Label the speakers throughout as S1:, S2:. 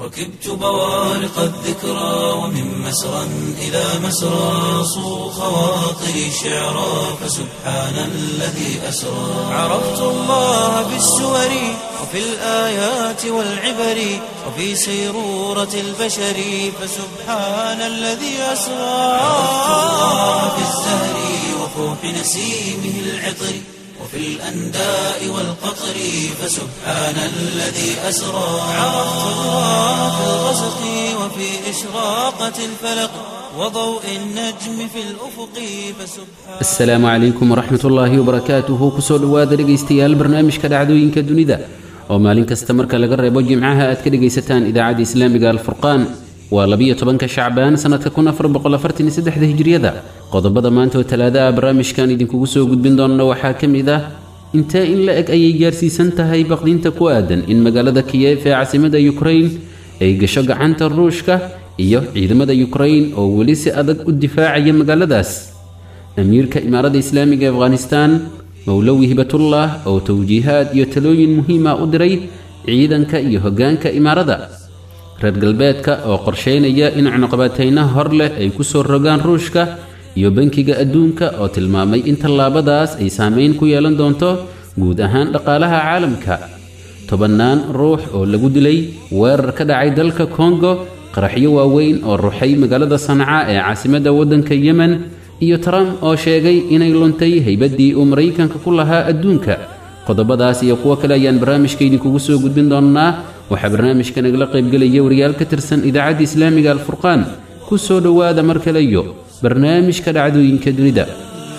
S1: ركبت بوارق الذكرى ومن مسرى إلى مسرى صو خواطري شعرا فسبحان الذي أسرى عرفت الله بالسور وفي الآيات والعبر وفي سيرورة البشر فسبحان الذي أسرى عرفت الله بالزهر وفوح نسيمه العطر وفي الأنداء والقطر فسبحان الذي أسرى عرفت الله في الغسق وفي إشراقة الفلق وضوء النجم في الأفق فسبحان
S2: asalaamu calaykum waraxmat ullaahi wabarakaatuhu kusoo dhowaada dhegaystayaal barnaamijka dhacdooyinka dunida oo maalin kasta marka laga reebo jimcaha aad ka dhegaysataan idaacadda islaamiga alfurqaan waa labiyo tobanka shacbaan sannadka kun afar boqol afartan iyo saddexda hijriyada qodobada maanta oo talaada ah barnaamijkan idinkugu soo gudbin doonana waxaa ka mid ah intee in la eg ayay gaarsiisan tahay baqdinta ku aadan in magaalada kiyef ee caasimada yukrain ay gasho gacanta ruushka iyo ciidamada yukrain oo weli si adag u difaacaya magaaladaas amiirka imaaradda islaamiga ee afghanistan mowlowi hibatullah oo towjiihaad iyo talooyin muhiima u diray ciidanka iyo hoggaanka imaarada reer galbeedka oo qorsheynaya in cunuqabatayna hor leh ay ku soo rogaan ruushka iyo bankiga adduunka oo tilmaamay in tallaabadaas ay saameyn ku yeelan doonto guud ahaan dhaqaalaha caalamka tobannaan ruux oo lagu dilay weerar ka dhacay dalka kongo qaraxyo waaweyn oo ruxay magaalada sanca ee caasimadda waddanka yemen iyo trump oo sheegay inay luntay haybaddii uu maraykanka ku lahaa adduunka qodobadaas iyo kuwo kale ayaan barnaamijka idinkugu soo gudbin doonnaa waxaa barnaamijka nagala qaybgelaya wariyaal ka tirsan idaacadda islaamiga alfurqaan ku soo dhowaada mar kale iyo barnaamijka dhacdooyinka dunida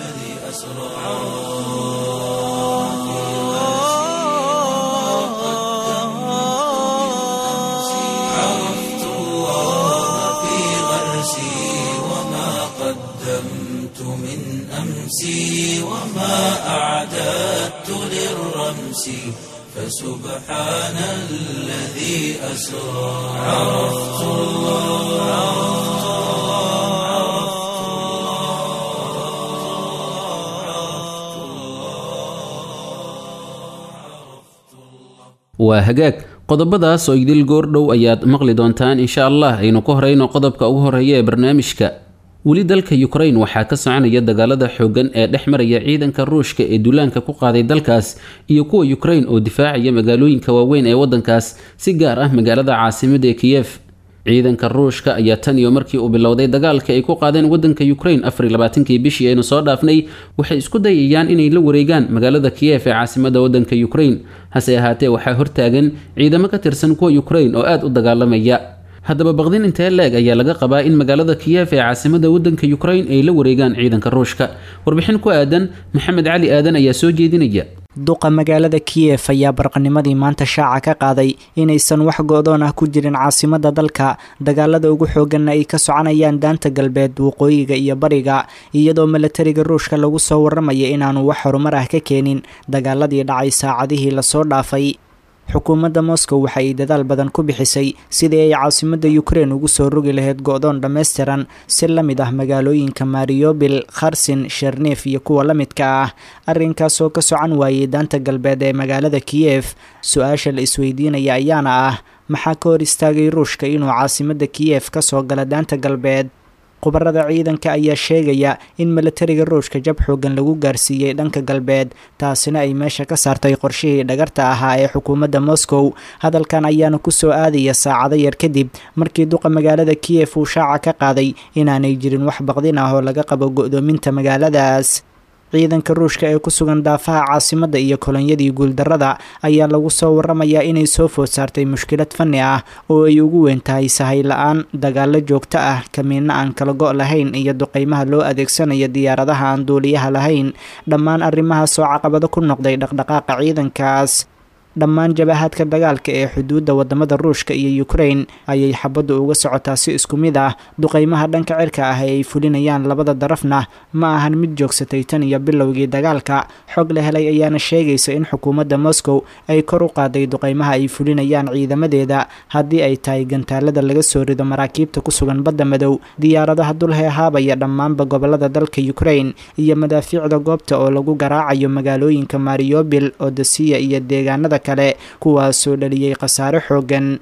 S1: عرفت الله في غرسي وما قدمت من أمسي وما أعددت للرمس فسبحان الذي أسرى عرفت الله
S2: waa hagaag qodobadaas oo idil goordhow ayaad maqli doontaan insha allah aynu ku horeyno qodobka ugu horeeya ee barnaamijka weli dalka yukrain waxaa ka soconaya dagaalada xooggan ee dhex maraya ciidanka ruushka ee duulaanka ku qaaday dalkaas iyo kuwa yukrain oo difaacaya magaalooyinka waaweyn ee waddankaas si gaar ah magaalada caasimada ee kiyef ciidanka ruushka ayaa tan iyo markii uu bilowday dagaalka ay ku qaadeen waddanka yukrain afar labaatankii bishii aynu soo dhaafnay waxay isku dayayaan inay la wareegaan magaalada kiyef ee caasimada waddanka yukrain hase ahaatee waxaa hortaagan ciidamo ka tirsan kuwa yukrain oo aad u dagaalamaya haddaba baqdin intee leeg ayaa laga qabaa in magaalada kiyef ee caasimada waddanka yukrain ay la wareegaan ciidanka ruushka warbixin ku aadan maxamed cali aadan ayaa soo jeedinaya
S3: duqa magaalada kiyef ayaa barqanimadii maanta shaaca ka qaaday inaysan wax go-doon ah ku jirin caasimada dalka dagaalada ugu xooganna ay ka soconayaan daanta galbeed waqooyiga iyo bariga iyadoo milatariga ruushka lagu soo waramaya inaanu wax horumar ah ka keenin dagaaladii dhacay saacadihii lasoo dhaafay xukuumadda moscow waxa ay dadaal badan ku bixisay sidii ay caasimadda ukrein ugu soo rogi lahayd go-doon dhammaystiran si la mid ah magaalooyinka mariobil kharsin sherneef iyo kuwa la midka ah arrinkaasoo ka socan waayey daanta galbeed ee magaalada kiyef su-aasha la isweydiinaya ayaana ah maxaa ka hor istaagay ruushka inuu caasimadda kiyef ka soo gala daanta galbeed khubarada ciidanka ayaa sheegaya in milatariga ruushka jab xoogan lagu gaarsiiyey dhanka galbeed taasina ay meesha ka saartay qorshihii dhagarta ahaa ee xukuumadda moscow hadalkan ayaana kusoo aadaya saacado yar kadib markii duqa magaalada kiyef uu shaaca ka qaaday inaanay jirin wax baqdin ah oo laga qabo go-doominta magaaladaas ciidanka ruushka ee ku sugan daafaha caasimadda iyo kolonyadii guuldarrada ayaa lagu soo waramayaa inay soo food saartay mushkilad fanni ah oo ay ugu weyn tahay sahay la-aan dagaallo joogto ah kamiinno aan kala go' lahayn iyo duqeymaha loo adeegsanayo diyaaradaha aan duuliyaha lahayn dhammaan arrimahaasoo caqabado ku noqday dhaqdhaqaaqa ciidankaas dhammaan jabahaadka dagaalka ee xuduudda wadamada ruushka iyo ukrain ayay xabaddu uga socotaa si isku mid ah duqeymaha dhanka cirka ah ee ay fulinayaan labada darafna ma ahan mid joogsatay tan iyo bilowgii dagaalka xog la helay ayaana sheegaysa in xukuumadda moscow ay kor u qaaday duqeymaha ay fulinayaan ciidamadeeda haddii ay tahay gantaalada laga soo rido maraakiibta ku sugan badda madow diyaaradaha dulheehaabaya dhammaanba gobolada dalka ukrain iyo madaafiicda goobta oo lagu garaacayo magaalooyinka mariobil odesiya iyo deegaanada kale kuwaasoo dhaliyey khasaare xoogan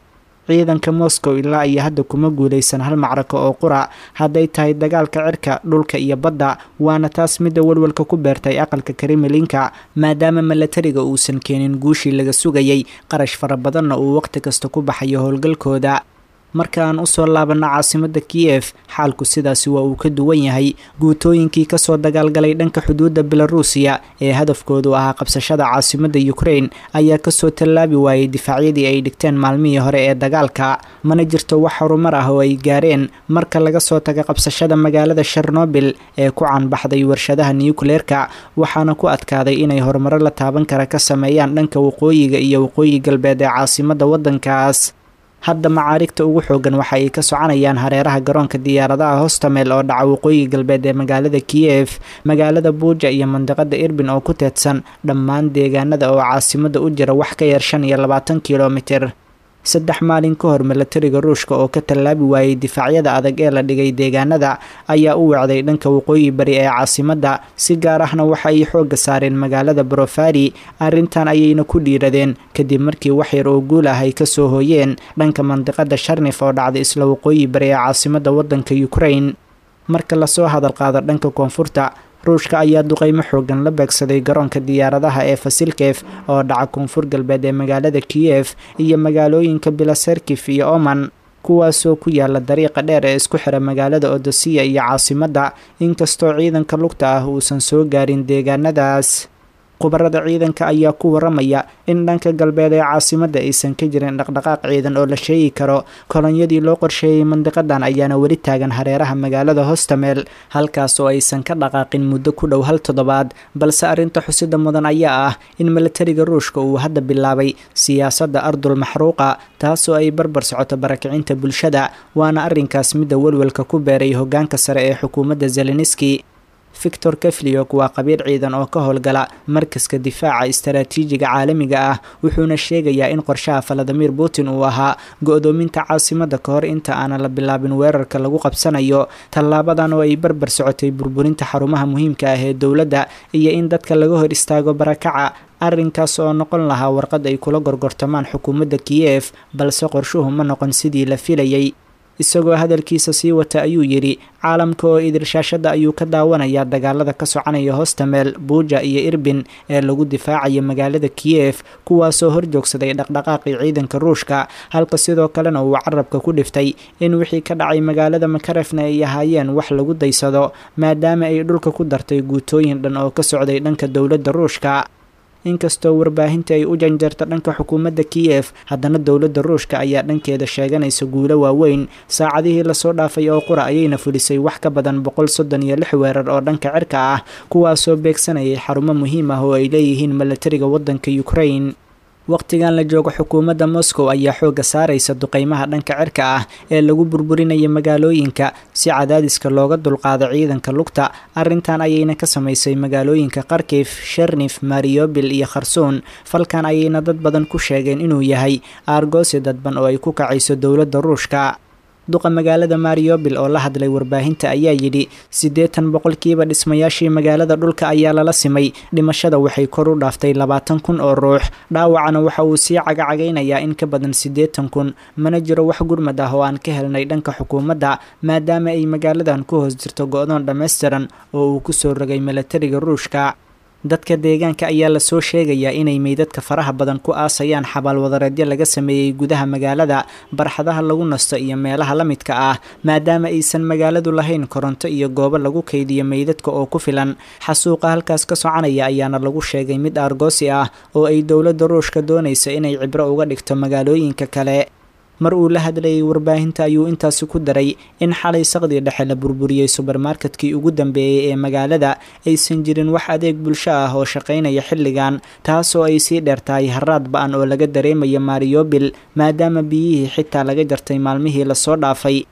S3: ciidanka moscow ilaa iyo hadda kuma guulaysan hal macrako oo qura hadday tahay dagaalka cirka dhulka iyo badda waana taas midda walwalka ku beertay aqalka kremlinka maadaama milatariga uusan keenin guushii laga sugayay qarash fara badanna uu waqti kasta ku baxayo howlgalkooda marka aan usoo laabanno caasimada kiyef xaalku sidaasi waa uu ka duwan yahay guutooyinkii kasoo dagaalgalay dhanka xuduudda belaruusiya ee hadafkoodu ahaa qabsashada caasimada ukrain ayaa kasoo tallaabi waayey difaacyadii ay dhigteen maalmihii hore ee dagaalka mana jirto wax horumar ah oo ay gaareen marka laga soo taga qabsashada magaalada shernobil ee ku caanbaxday warshadaha nukleerka waxaana ku adkaaday inay horumaro la taaban kara ka sameeyaan dhanka waqooyiga iyo waqooyi galbeed ee caasimada waddankaas hadda macaarigta ugu xoogan waxa ay ka soconayaan hareeraha garoonka diyaaradaha hostamel oo dhaca waqooyi galbeed ee magaalada kiyef magaalada buuja iyo mandiqada irbin oo ku teedsan dhammaan deegaanada oo caasimada u jira wax ka yar shan iyo labaatan kilomitir saddex maalin ka hor milatariga ruushka oo ka tallaabi waayey difaacyada adag ee la dhigay deegaanada ayaa u wacday dhanka waqooyi bari ee caasimadda si gaar ahna waxa ay xoogga saareen magaalada brofari arrintan ayayna ku dhiiradeen kadib markii wax yar oo guul ah ay kasoo hooyeen dhanka mandiqada sharnif oo dhacday isla waqooyi bari ee caasimadda waddanka ukrain marka lasoo hadal qaado dhanka koonfurta ruushka ayaa duqeymo xoogan la beegsaday garoonka diyaaradaha ee fasilkef oo dhaca koonfur galbeed ee magaalada kiyef iyo magaalooyinka bilaserkif iyo oman kuwaasoo ku yaala dariiqa dheer ee isku xira magaalada odosiya iyo caasimadda inkastoo ciidanka lugta ah uusan soo gaarin deegaanadaas khubarada ciidanka ayaa ku waramaya in dhanka galbeed ee caasimadda aysan ka jirin dhaqdhaqaaq ciidan oo la sheegi karo kolonyadii loo qorsheeyey mandiqadan ayaana weli taagan hareeraha magaalada hostamel halkaas oo aysan ka dhaqaaqin muddo ku dhow hal toddobaad balse arrinta xusida mudan ayaa ah in milatariga ruushka uu hadda bilaabay siyaasadda ardul maxruuqa taasoo ay barbar socoto barakicinta bulshada waana arrinkaas midda welwelka ku beeray hogaanka sare ee xukuumadda zeleniski victor kefliok waa qabiir ciidan oo ka howlgala markaska difaaca istaraatiijiga caalamiga ah wuxuuna sheegayaa in qorshaha valadimir putin uu ahaa go-doominta caasimadda ka hor inta aanan la bilaabin weerarka lagu qabsanayo tallaabadan oo ay barbar socotay burburinta xarumaha muhiimka ah ee dowladda iyo in dadka laga hor istaago barakaca arrinkaas oo noqon lahaa warqad ay kula gorgortamaan xukuumadda kiyef balse qorshuhu ma noqon sidii la filayay isagoo hadalkiisa sii wata ayuu yidhi caalamka oo idirshaashada ayuu ka daawanayaa dagaalada ka soconaya hostamel buuja iyo irbin ee lagu difaacayo magaalada kiyef kuwaasoo horjoogsaday dhaqdhaqaaqii ciidanka ruushka halka sidoo kalena uu carabka ku dhiftay in wixii ka dhacay magaalada makarefna ay ahaayeen wax lagu daysado maadaama ay dhulka ku dartay guutooyin dhan oo ka socday dhanka dowladda ruushka inkastoo warbaahinta ay u janjarta dhanka xukuumadda kiyef haddana dowladda ruushka ayaa dhankeeda sheeganaysa guulo waaweyn saacadihii lasoo dhaafay oo qura ayayna fulisay wax ka badan boqol soddon iyo lix weerar oo dhanka cirka ah kuwaasoo beegsanayay xarumo muhiim ah oo ay leeyihiin milatariga waddanka ukrain waqtigan la joogo xukuumadda moscow ayaa xoogga saaraysa duqeymaha dhanka cirka ah ee lagu burburinaya magaalooyinka si cadaadiska looga dulqaado ciidanka lugta arrintan ayayna ka samaysay magaalooyinka kharkif shernis mariobil iyo kharsuun falkan ayayna dad badan ku sheegeen inuu yahay aargoosi dadban oo ay ku kacayso dowladda ruushka duqa magaalada mariobil oo la hadlay warbaahinta ayaa yidhi siddeetan boqolkiiba dhismayaashii magaalada dhulka ayaa lala simay dhimashada waxay kor u dhaaftay labaatan kun oo ruux dhaawacana waxa uu sii cagacagaynayaa in ka badan siddeetan kun mana jiro wax gurmad ah oo aan ka helnay dhanka xukuumadda maadaama ay magaaladan ku hoos jirto go-doon dhammaystiran oo uu kusoo rogay milatariga ruushka dadka deegaanka ayaa lasoo sheegayaa inay meydadka faraha badan ku aasayaan xabaalwadareedyo laga sameeyey gudaha magaalada barxadaha lagu nasto iyo meelaha la midka ah maadaama aysan magaaladu lahayn koronto iyo goobo lagu kaydiyo meydadka oo ku filan xasuuqa halkaas ka soconaya ayaana lagu sheegay mid aargoosi ah oo ay dowladda ruushka doonaysa inay cibro uga dhigto magaalooyinka kale mar uu la hadlayay warbaahinta ayuu intaasi ku daray in xalay saqdii dhexe la burburiyey subermarketkii ugu dambeeyey ee magaalada aysan jirin wax adeeg bulsho ah oo shaqaynaya xilligan taasoo ay sii dheertahay haraad ba-an oo laga dareemayo mariobil maadaama biyihii xitaa laga jartay maalmihii lasoo dhaafay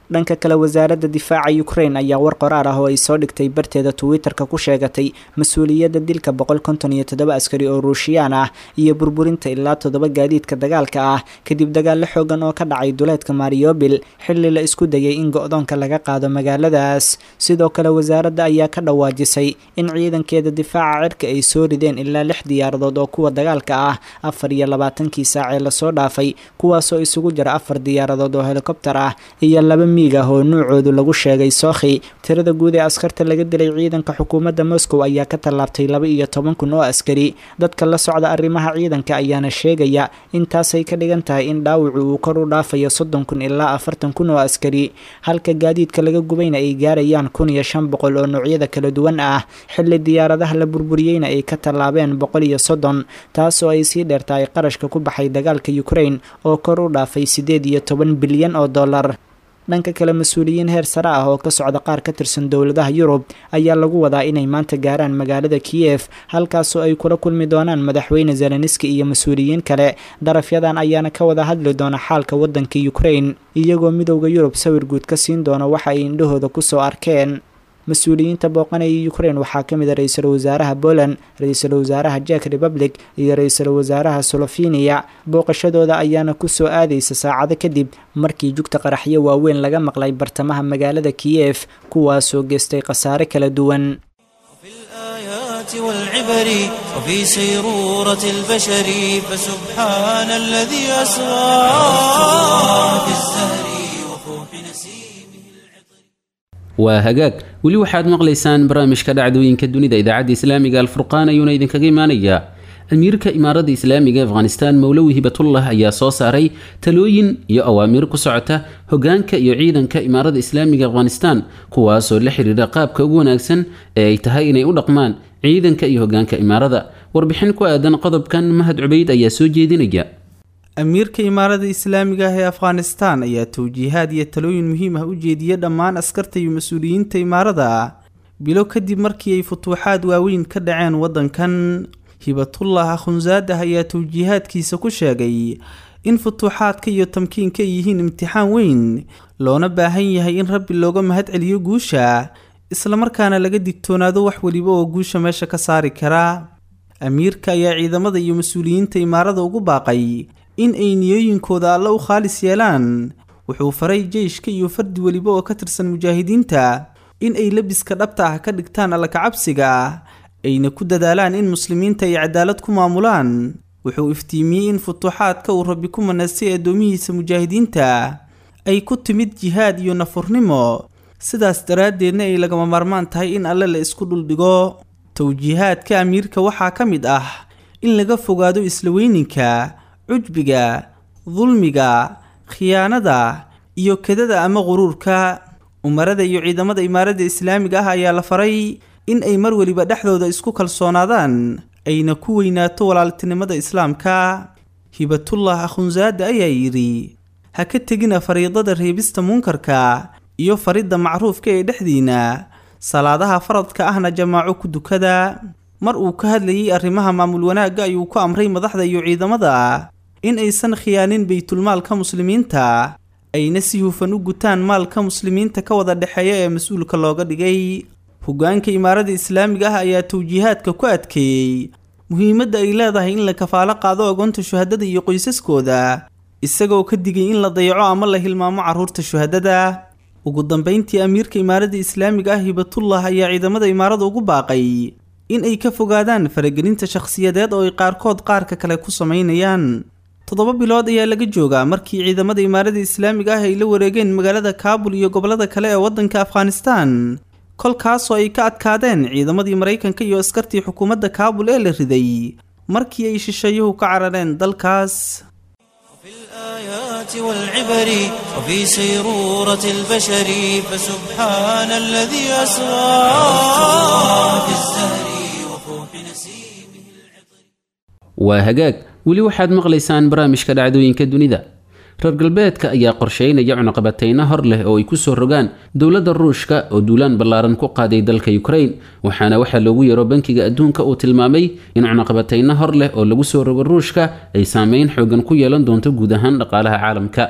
S3: dhanka kale wasaaradda difaaca ukraine ayaa war qoraar ah oo ay soo dhigtay barteeda twitter-ka ku sheegatay mas-uuliyadda dilka boqol konton iyo toddoba askari oo ruushiyaan ah iyo burburinta ilaa toddoba gaadiidka dagaalka ah kadib dagaallo xoogan oo ka dhacay duleedka mariobil xilli la isku dayay in go-doonka laga qaado magaaladaas sidoo kale wasaaradda ayaa ka dhawaajisay in ciidankeeda difaaca cirka ay soo rideen ilaa lix diyaaradood oo kuwa dagaalka ah afar iyo labaatankii saacee lasoo dhaafay kuwaasoo isugu jira afar diyaaradood oo helikobter ah iyo laba miig ah oo nuucoodu lagu sheegay sookhi tirada guud ee askarta laga dilay ciidanka xukuumadda moscow ayaa ka tallaabtay laba iyo toban kun oo askari dadka la socda arrimaha ciidanka ayaana sheegaya intaasay ka dhigan tahay in dhaawacu uu kor u dhaafayo soddon kun ilaa afartan kun oo askari halka gaadiidka laga gubayna ay gaarayaan kun iyo shan boqol oo noocyada kala duwan ah xilli diyaaradaha la burburiyeyna ay ka tallaabeen boqol iyo soddon taasoo ay sii dheertahay qarashka ku baxay dagaalka ukraine oo kor u dhaafay siddeed iyo toban bilyan oo dollar dhanka kale mas-uuliyiin heer sare ah oo ka socda qaar ka tirsan dowladaha yurub ayaa lagu wadaa inay maanta gaaraan magaalada kiyef halkaasoo ay kula kulmi doonaan madaxweyne zeleniski iyo mas-uuliyiin kale darafyadan ayaana ka wada hadli doona xaalka waddanka ukraine iyagoo midowda yurub sawir guud ka siin doona waxa ay indhahooda kusoo arkeen mas-uuliyiinta booqanaya ukraine waxaa ka mid a ra-iisul wasaaraha poland ra-iisul wasaaraha jek republic iyo ra-iisul wasaaraha solofiniya booqashadooda ayaana kusoo aadaysa saacado kadib markii jugta qaraxyo waaweyn laga maqlay bartamaha magaalada kiyef kuwaasoo geystay khasaare kala duwan
S1: والعبر وفي سيرورة البشر فسبحان الذي أسرى في الزهر وفوح نسيمه
S2: waa hagaag weli waxaad maqlaysaan barnaamijka dhacdooyinka dunida idaacadda islaamiga alfurqaan ayuuna idinkaga imaanayaa amiirka imaaradda islaamiga afghanistan mowlowi hibatullah ayaa soo saaray talooyin iyo awaamiir ku socota hogaanka iyo ciidanka imaaradda islaamiga afghanistan kuwaasoo la xiriira qaabka ugu wanaagsan ee ay tahay inay u dhaqmaan ciidanka iyo hogaanka imaarada warbixin ku aadan qodobkan mahad cubayd ayaa soo jeedinaya
S4: amiirka imaarada islaamiga ah ee afghanistan ayaa towjiihaad iyo talooyin muhiim ah u jeediyay dhammaan askarta iyo mas-uuliyiinta imaarada bilo kadib markii ay futuuxaad waaweyn ka dhaceen waddankan hibatullah akhunzaadah ayaa towjiihaadkiisa ku sheegay in futuuxaadka iyo tamkiinka ay yihiin imtixaan weyn loona baahan yahay in rabbi looga mahad celiyo guusha islamarkaana laga digtoonaado wax weliba oo guusha meesha ka saari kara amiirka ayaa ciidamada iyo mas-uuliyiinta imaarada ugu baaqay in ay niyooyinkooda alle u khaalis yeelaan wuxuu faray jeyshka iyo fardi weliba oo ka tirsan mujaahidiinta in ay lebiska dhabta ah ka dhigtaan alla kacabsiga ayna ku dadaalaan in muslimiinta ay cadaalad ku maamulaan wuxuu iftiimiyey in futuuxaadka uu rabbi ku manaystay addoomihiisa mujaahidiinta ay ku timid jihaad iyo nafurnimo sidaas daraaddeedna ay lagama maarmaan tahay in alle la isku dhuldhigo towjiihaadka amiirka waxaa ka mid ah in laga fogaado isla weyninka cujbiga dulmiga khiyaanada iyo kedada ama quruurka umarada iyo ciidamada imaaradda islaamiga ah ayaa la faray in ay mar weliba dhexdooda isku kalsoonaadaan ayna ku weynaato walaaltinimada islaamka hibatullah akhunsaada ayaa yidhi ha ka tegina fariidada reebista munkarka iyo faridda macruufka ee dhexdiina salaadaha faradka ahna jamaaco ku dukada mar uu ka hadlayay arrimaha maamul wanaagga ayuu ku amray madaxda iyo ciidamada in aysan khiyaanin baytulmaalka muslimiinta ayna si hufan u gutaan maalka muslimiinta ka wada dhexeeya ee mas-uulka looga dhigay hogaanka imaaradda islaamiga ah ayaa towjiihaadka ku adkeeyey muhiimadda ay leedahay in la kafaalo qaado agoonta shuhadada iyo qoysaskooda isagoo ka digay in la dayaco ama la hilmaamo carruurta shuhadada ugu dambayntii amiirka imaaradda islaamiga ah hibatullah ayaa ciidamada imaarada ugu baaqay in ay ka fogaadaan faragelinta shakhsiyadeed oo ay qaarkood qaarka kale ku samaynayaan toddoba bilood ayaa laga joogaa markii ciidamada imaaradda islaamiga ah ay la wareegeen magaalada kaabul iyo gobollada kale ee waddanka afghanistan kolkaasoo ay ka adkaadeen ciidamadii maraykanka iyo askartii xukuumadda kaabul ee la riday markii ay shisheeyuhu ka carareen dalkaas
S1: الآيات والعبر وفي سيرورة البشر فسبحان الذي أسرى في الزهر وفوح نسيمه
S2: waa hagaag weli waxaad maqlaysaan barnaamijka dhacdooyinka dunida reer galbeedka ayaa qorsheynaya cunaqabateyno hor leh oo ay kusoo rogaan dowladda ruushka oo duulaan ballaaran ku qaaday dalka ukraine waxaana waxaa loogu yeero bankiga adduunka uu tilmaamay in cunaqabateyno hor leh oo lagu soo rogo ruushka ay saameyn xoogan ku yeelan doonto guud ahaan dhaqaalaha caalamka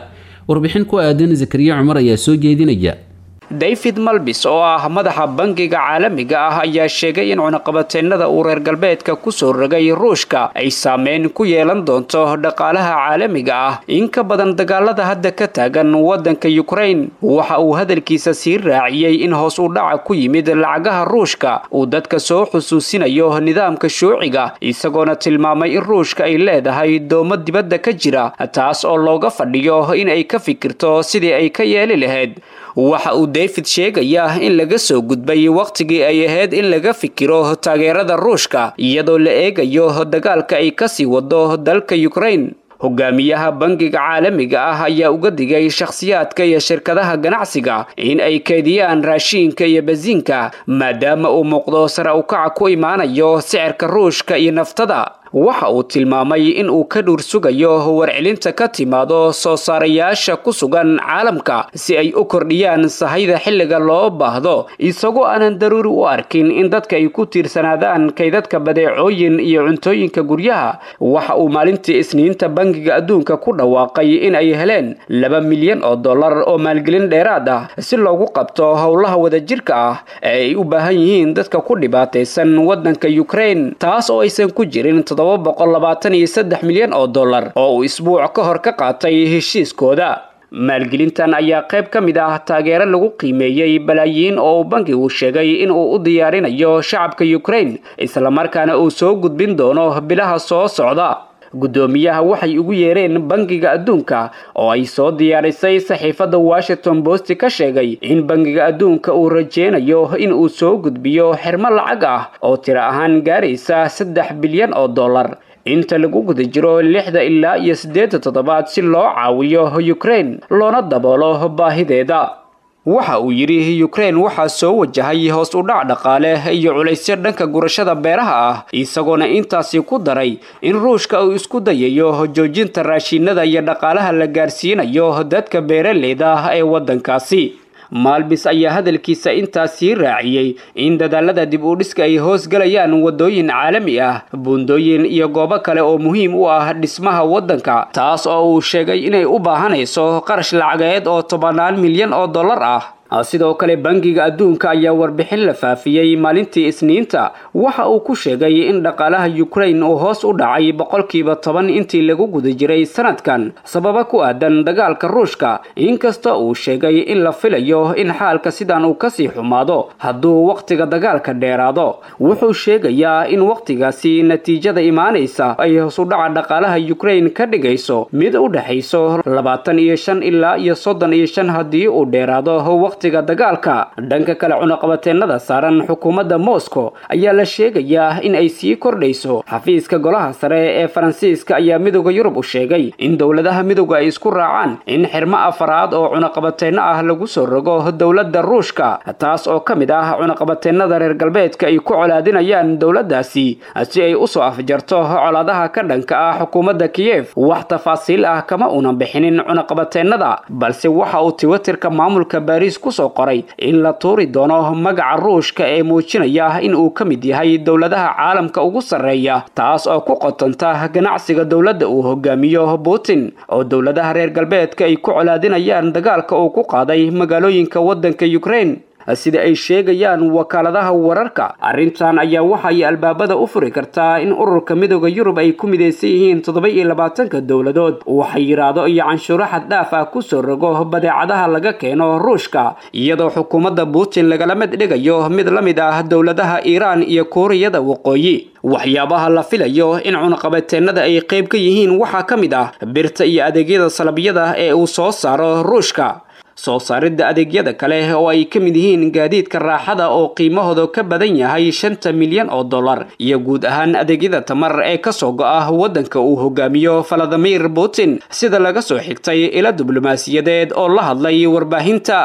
S2: warbixin ku aadan zakariya cumar ayaa soo jeedinaya
S5: david malbis oo ah madaxa bangiga caalamiga ah ayaa sheegay in cunaqabateennada uu reer galbeedka kusoo rogay ruushka ay saameyn ku yeelan doonto dhaqaalaha caalamiga ah in ka badan dagaalada hadda ka taagan waddanka yukrain waxa uu hadalkiisa sii raaciyey in hoos u dhaca ku yimid lacagaha ruushka uu dadka soo xusuusinayo nidaamka shuuciga isagoona tilmaamay in ruushka ay leedahay doomo dibadda ka jira taas oo looga fadhiyo in ay ka fikirto sidii ay ka yeeli lahayd waxa uu david sheegayaa in laga soo gudbay wakhtigii ay ahayd in laga fikiro taageerada ruushka iyadoo la eegayo dagaalka ay kasii wado dalka yukrain hogaamiyaha bangiga caalamiga ah ayaa uga digay shakhsiyaadka iyo shirkadaha ganacsiga in ay keediyaan raashiinka iyo basiinka maadaama uu muuqdo sare ukaca ku imaanayo sicirka ruushka iyo naftada waxa uu tilmaamay in uu ka dhuur sugayo warcelinta ka timaado soo saarayaasha ku sugan caalamka si ay u kordhiyaan sahayda xilliga loo baahdo isagoo aanan daruuri u arkin in dadka ay ku tiirsanaadaan kaydadka badeecooyin iyo cuntooyinka guryaha waxa uu maalintii isniinta bangiga adduunka ku dhawaaqay in ay heleen laba milyan oo dollar oo maalgelin dheeraad ah si loogu qabto howlaha wadajirka ah ee ay u baahan yihiin dadka ku dhibaataysan waddanka yukrain taas oo aysan ku jirin boqoaaaaaniyosaddex milyan oo dollar oo uu isbuuc ka hor ka qaatay heshiiskooda maalgelintan ayaa qayb ka mid ah taageero lagu qiimeeyey balaayiin oo uu bankigu sheegay in uu u diyaarinayo shacabka yukrain islamarkaana uu soo gudbin doono bilaha soo socda guddoomiyaha waxay ugu yeereen bangiga adduunka oo ay soo diyaarisay saxiifadda washington post ka sheegay in bangiga adduunka uu rajeynayo in uu soo gudbiyo xirmo lacag ah oo tiro ahaan gaaraysa saddex bilyan oo dollar inta lagu guda jiro lixda ilaa iyo siddeedda toddobaad si loo caawiyo yukrain loona daboolo baahideeda waxa uu yidhi yukrain waxaa soo wajahay hoos u dhac dhaqaale iyo culaysyo dhanka gurashada beeraha ah isagoona intaasi ku daray in ruushka uu isku dayayo joojinta raashiinada iyo dhaqaalaha la gaarsiinayo dadka beeraleyda ee waddankaasi maalbis ayaa hadalkiisa intaas sii raaciyey in dadaalada dib u dhiska ay hoos galayaan waddooyin caalami ah buundooyin iyo goobo kale oo muhiim u ah dhismaha waddanka taas oo uu sheegay inay u baahanayso qarash lacageed oo tobannaan milyan oo dollar ah sidoo kale bangiga adduunka ayaa warbixin la faafiyey maalintii isniinta waxa uu ku sheegay in dhaqaalaha yukrain uu hoos u dhacay boqolkiiba toban intii lagu guda jiray sanadkan sababa ku aadan dagaalka ruushka inkasta uu sheegay in la filayo in xaalka sidan uu kasii xumaado hadduu wakhtiga dagaalka dheeraado wuxuu sheegayaa in wakhtigaasi natiijada imaanaysa ay hoos u dhaca dhaqaalaha yukrain ka dhigayso mid u dhexayso labaatan iyo shan ilaa iyo soddon iyo shan haddii uu dheeraado waqtiga dagaalka dhanka kale cunaqabateennada saaran xukuumadda moscow ayaa la sheegayaa in ay sii kordhayso xafiiska golaha sare ee faransiiska ayaa midooda yurub u sheegay in dowladaha midooda ay isku raacaan in xirmo afaraad oo cunaqabateenno ah lagu soo rogo dowladda ruushka taas oo ka mid ah cunaqabateennada reer galbeedka ay ku colaadinayaan dowladdaasi si ay usoo afjarto colaadaha ka dhanka ah xukuumadda kiyef wax tafaasiil ah kama unan bixinin cunaqabateennada balse waxa uu twitterka maamulka baris kusoo qoray in la tuuri doono magaca ruushka ee muujinaya in uu ka mid yahay dowladaha caalamka ugu sarreeya taas oo ku qotonta ganacsiga dowladda uu hogaamiyo putin oo dowladaha reer galbeedka ay ku colaadinayaan dagaalka uu ku qaaday magaalooyinka waddanka yukrain sida ay sheegayaan wakaaladaha wararka arrintan ayaa waxay albaabada u furi kartaa in ururka midooda yurub ay ku midaysan yihiin toddoba iyo labaatanka dowladood uu xayiraado iyo canshuuro xad dhaaf ah kusoo rogo badeecadaha laga keeno ruushka iyadoo xukuumadda putin lagala mid dhigayo mid la mid ah dowladaha iiraan iyo kuuriyada waqooyi waxyaabaha la filayo in cunaqabateennada ay qayb ka yihiin waxaa ka mid ah birta iyo adeegyada salabyada ee uu soo saaro ruushka soo saaridda adeegyada kale oo ay ka mid yihiin gaadiidka raaxada oo qiimahooda ka badan yahay shanta milyan oo dollar iyo guud ahaan adeegyada tamar ee kasoo go-a waddanka uu hogaamiyo valadimir putin sida laga soo xigtay ila diblomaasiyadeed oo la hadlay warbaahinta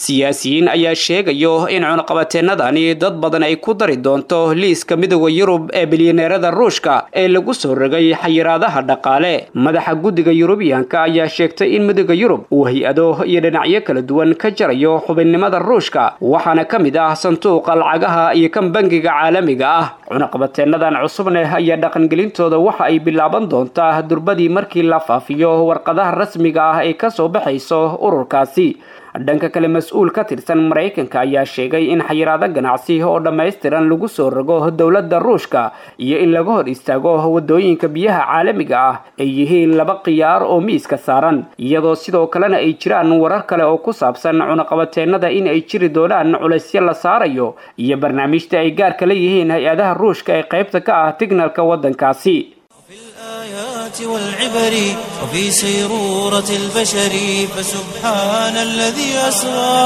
S5: siyaasiyiin ayaa sheegayo in cunaqabateennadani dad badan ay ku dari doonto liiska midooda yurub ee bilyaneerada ruushka ee lagu soo rogay xayiraadaha dhaqaale madaxa guddiga yurubiyaanka ayaa sheegtay in midooda yurub uu hay-ado iyo dhinacyo kala duwan ka jarayo xubinnimada ruushka waxaana ka mid ah sanduuqa lacagaha iyo kan bangiga caalamiga ah cunaqabateennadan cusubneh ayaa dhaqangelintooda waxa ay bilaaban doontaa durbadii markii la faafiyo warqadaha rasmiga ah ee kasoo baxayso ururkaasi dhanka kale mas-uul ka tirsan maraykanka ayaa sheegay in xayiraado ganacsi oo dhammaystiran lagu soo rogo dowladda ruushka iyo in laga hor istaago wadooyinka biyaha caalamiga ah ay yihiin laba khiyaar oo miiska saaran iyadoo sidoo kalena ay jiraan warar kale oo ku saabsan cunaqabateennada in ay jiri doonaan culaysyo la saarayo iyo barnaamijta ay gaarka la yihiin hay-adaha ruushka ee qaybta ka ah tignalka waddankaasi
S1: الآيات والعبر وفي سيرورة البشر فسبحان الذي أسرى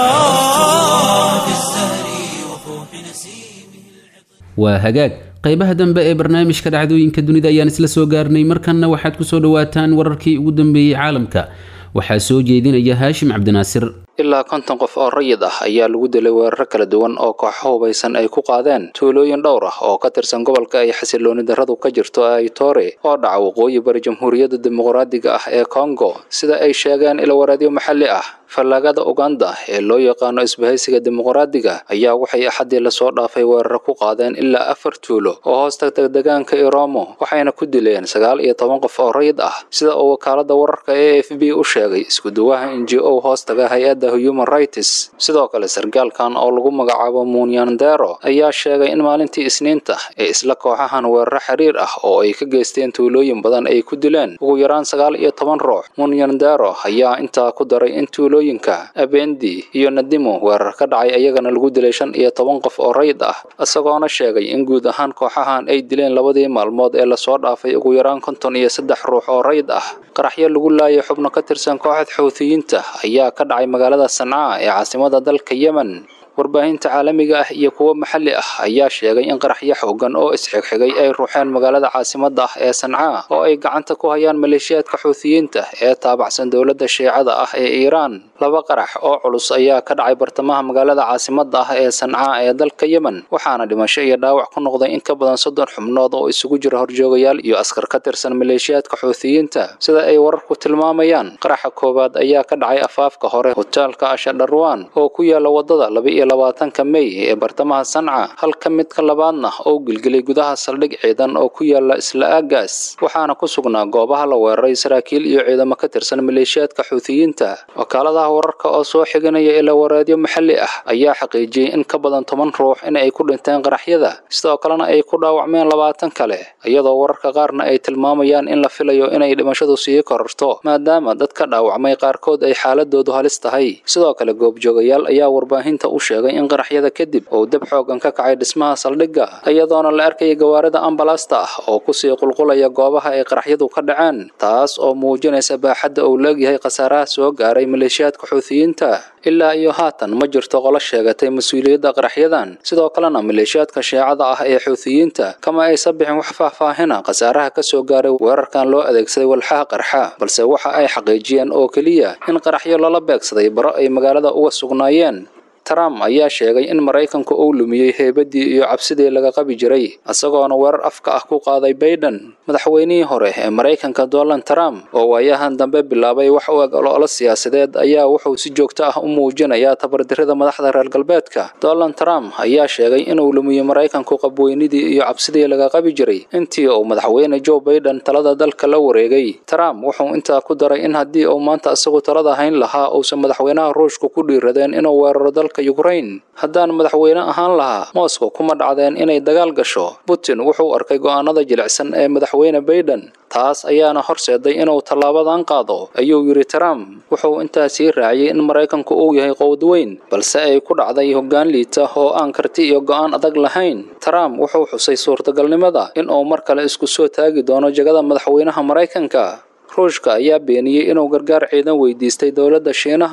S1: في الزهر وفوح نسيمه
S2: waa hagaag qaybaha dambe ee barnaamijka dhacdooyinka dunida ayaan isla soo gaarnay markanna waxaad ku soo dhowaataan wararkii ugu dambeeyey caalamka waxaa soo jeedinaya haashim cabdinaasir
S6: ilaa konton qof oo rayid ah ayaa lagu dilay weeraro kala duwan oo kooxo hubaysan ay ku qaadeen tuulooyin dhowr ah oo ka tirsan gobolka ay xasilooni darradu ka jirto aitore oo dhaca waqooyi bari jamhuuriyadda dimuqraadiga ah ee kongo sida ay sheegeen ilwareedyo maxalli ah fallaagada uganda ee loo yaqaano isbahaysiga dimuqraadiga ayaa waxay axaddii lasoo dhaafay weeraro ku qaadeen ilaa afar tuulo oo hoosta degaanka iromo waxayna ku dileen sagaal iyo toban qof oo rayid ah sida uu wakaalada wararka e f b u sheegay iskuduwaha n g o hoostaga hay-adda human rights sidoo kale sargaalkan oo lagu magacaabo munyandero ayaa sheegay in maalintii isniinta ee isla kooxahan weeraro xiriir ah oo ay ka geysteen tuulooyin badan ay ku dileen ugu yaraan sagaal iyo toban ruux munyandero ayaa intaa ku daray in tuulooyinka abendi iyo nadimo weerar ka dhacay ayagana lagu dilay shan iyo toban qof oo rayid ah isagoona sheegay in guud ahaan kooxahan ay dileen labadii maalmood ee lasoo dhaafay ugu yaraan konton iyo saddex ruux oo rayid ah qaraxyo lagu laayay xubno ka tirsan kooxda xuuthiyiinta ayaa ka dhacay magaalada sancaa ee caasimada dalka yemen warbaahinta caalamiga ah iyo kuwo maxalli ah ayaa sheegay in qaraxyo xoogan oo isxigxigay ay ruuxeen magaalada caasimada ah ee sancaa oo ay gacanta ku hayaan maleeshiyaadka xuuthiyiinta ee taabacsan dowladda shiicada ah ee iiraan laba qarax oo culus ayaa ka dhacay bartamaha magaalada caasimada ah ee sancaa ee dalka yemen waxaana dhimasho iyo dhaawac ku noqday in ka badan soddon xubnood oo isugu jira horjoogayaal iyo askar ka tirsan maleeshiyaadka xuuthiyiinta sida ay wararku tilmaamayaan qaraxa koowaad ayaa ka dhacay afaafka hore hoteelka ashadharwan oo ku yaala wadada laba iyo labaatanka mey ee bartamaha sanca halka midka labaadna oo gilgilay gudaha saldhig ciidan oo ku yaala isla aagaas waxaana ku sugnaa goobaha la weeraray saraakiil iyo ciidamo ka tirsan maleeshiyaadka xuuthiyiinta wakaaladaha wararka oo soo xiganaya ilaa wareedyo maxalli ah ayaa xaqiijiyey in ka badan toban ruux in ay ku dhinteen qaraxyada sidoo kalena ay ku dhaawacmeen labaatan kale iyadoo wararka qaarna ay tilmaamayaan in la filayo inay dhimashadu sii kororto maadaama dad ka dhaawacmay qaarkood ay xaaladoodu halis tahay sidoo kale goobjoogayaal ayaa warbaahinta u sheegay in qaraxyada kadib uu dab xoogan ka kacay dhismaha saldhigga iyadoona la arkaya gawaarida ambalaasta ah oo kusii qulqulaya goobaha ay qaraxyadu ka dhaceen taas oo muujinaysa baaxadda uu leegyahay khasaaraha soo gaaray maleeshiyaadka xuuthiyiinta ilaa iyo haatan ma jirto qolo sheegatay mas-uuliyadda qaraxyadan sidoo kalena maleeshiyaadka shiicada ah ee xuuthiyiinta kama aysa bixin wax faahfaahina khasaaraha ka soo gaaray weerarkan loo adeegsaday walxaha qarxa balse waxa ay xaqiijiyeen oo keliya in qaraxyo lala beegsaday baro ay magaalada uga sugnaayeen trump ayaa sheegay in maraykanku uu lumiyey heebadii iyo cabsidii laga qabi jiray isagoona weerar afka ah ku qaaday baiden madaxweynihii hore ee maraykanka donald trump oo waayahan dambe bilaabay wax u eg ololo siyaasadeed ayaa wuxuu si joogto ah u muujinayaa tabardirida madaxda reer galbeedka donald trump ayaa sheegay inuu lumiyey maraykanku qabweynidii iyo cabsidii laga qabi jiray intii uu madaxweyne joe baiden talada dalka la wareegay trump wuxuu intaa ku daray in haddii uu maanta isagu talada hayn lahaa uusan madaxweynaha ruushka ku dhiiradeen inuu weeraro dalka ukraine haddaan madaxweyne ahaan lahaa moscow kuma dhacdeen inay dagaal gasho putin wuxuu arkay go'aanada jilicsan ee madaxweyne baiden taas ayaana horseeday inuu tallaabadan qaado ayuu yidhi trump wuxuu intaa sii raaciyey in maraykanku uu yahay qowd weyn balse ay ku dhacday hoggaan liita oo aan karti iyo go'aan adag lahayn trump wuxuu xusay suurtagalnimada in uu mar kale isku soo taagi doono jagada madaxweynaha maraykanka ruushka ayaa beeniyey inuu gargaar ciidan weydiistay dowladda shiinaha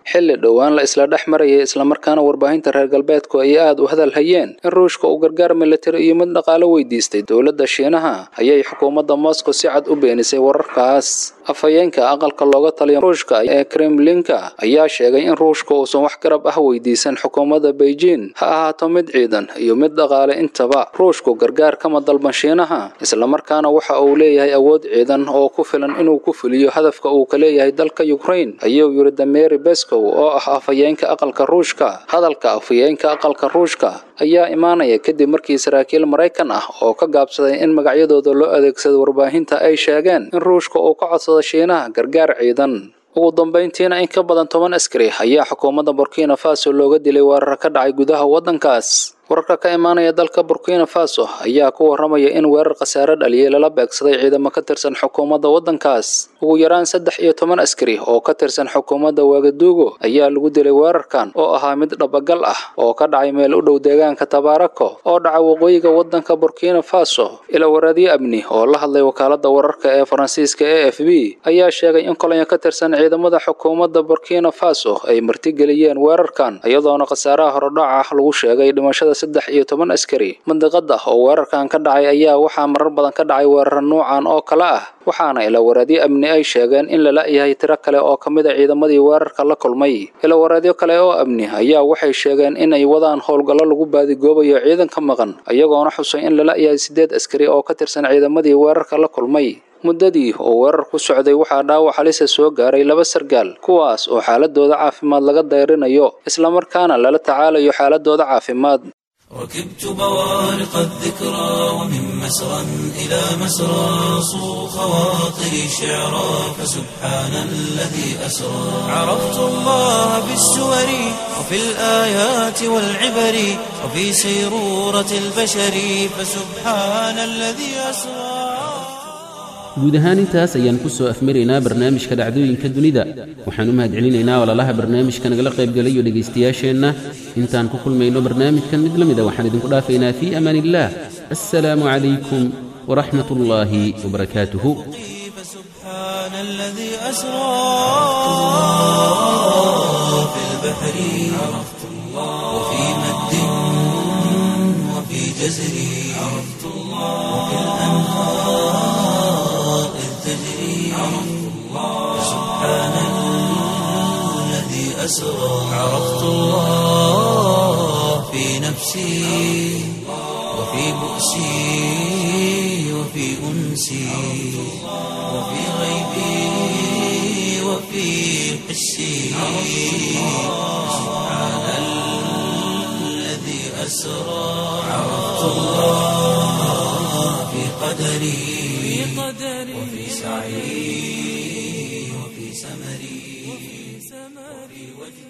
S6: xilli dhowaan la isla dhex marayay islamarkaana warbaahinta reer galbeedku ay aad u hadal hayeen in ruushka uu gargaar militari iyo mid dhaqaalo weydiistay dowladda shiinaha ayay xukuumadda moscow si cad u beenisay wararkaas afhayeenka aqalka looga taliya ruushka ee kremlinka ayaa sheegay in ruushka uusan wax garab ah weydiisan xukuumadda beijing ha ahaato mid ciidan iyo mid dhaqaale intaba ruushku gargaar kama dalban shiinaha islamarkaana waxa uu leeyahay awood ciidan oo ku filan inuu ku fuliyo hadafka uu ka leeyahay dalka ukraine ayuu yidhi dameri beskow oo ah afhayeenka aqalka ruushka hadalka afhayeenka aqalka ruushka ayaa imaanaya kadib markii saraakiil maraykan ah oo ka gaabsaday in magacyadooda loo adeegsado warbaahinta ay sheegeen in ruushka uu ka codsado shiinaha gargaar ciidan ugu dambayntiina in ka badan toban askari ayaa xukuumadda burkina faso looga dilay weerar ka dhacay gudaha waddankaas wararka ka imaanaya dalka burkina faso ayaa ku waramaya in weerar khasaare dhaliyay lala beegsaday ciidamo ka tirsan xukuumadda waddankaas ugu yaraan saddex iyo toban askari oo ka tirsan xukuumadda waagaduugo ayaa lagu dilay weerarkan oo ahaa mid dhabagal ah oo ka dhacay meel u dhow deegaanka tabaarako oo dhaca waqooyiga waddanka burkina faso ila waraadyo amni oo la hadlay wakaaladda wararka ee faransiiska e f b ayaa sheegay in kolonyo ka tirsan ciidamada xukuumadda burkina faso ay martigeliyeen weerarkan iyadoona khasaaraha horodhaca lagu sheegay dhimashada saddex iyo toban askari mandiqada oo weerarkan ka dhacay ayaa waxaa marar badan ka dhacay weerar nuucan oo kale ah waxaana ilawaraadyo amni ay sheegeen in lala yahay tiro kale oo ka mid a ciidamadii weerarka la kulmay ilawaraadyo kale oo amni ayaa waxay sheegeen in ay wadaan howlgallo lagu baadigoobayo ciidanka maqan iyagoona xusay in lala yahay siddeed askari oo ka tirsan ciidamadii weerarka la kulmay muddadii oo weerar ku socday waxaa dhaawac halisa soo gaaray laba sargaal kuwaas oo xaaladooda caafimaad laga dayrinayo islamarkaana lala tacaalayo xaaladooda caafimaad
S1: ركبت بوارق الذكرى ومن مسرى إلى مسرى صو خواطري شعرا فسبحان الذي أسرى عرفت الله بالسور وفي الآيات والعبر وفي سيرورة البشر فسبحان الذي أسرى
S2: guud ahaan intaas ayaan ku soo afmaraynaa barnaamijka dhacdooyinka dunida waxaan u mahadcelinaynaa walaalaha barnaamijka nagala qaybgalayo dhegaystayaasheenna intaan ku kulmayno barnaamijkan mid la mida waxaan idinku dhaafaynaa fii amaan illaah assalaamu calaykum waraxmat ullaahi wabarakaatuhu
S1: فسبحان الذي أسرى في البحر عرفت الله وفي مد وفي جزر عرفت الله وفي الأنهار إذ تجري عرفت الله سبحان الذي أسرى عرفت الله في نفسي وفي بؤسي وفي أنسي وفي غيبي وفي حسي سبحان الذي أسرى عرفت الله في قدري وفي سعي وفي سمري وفي وجهي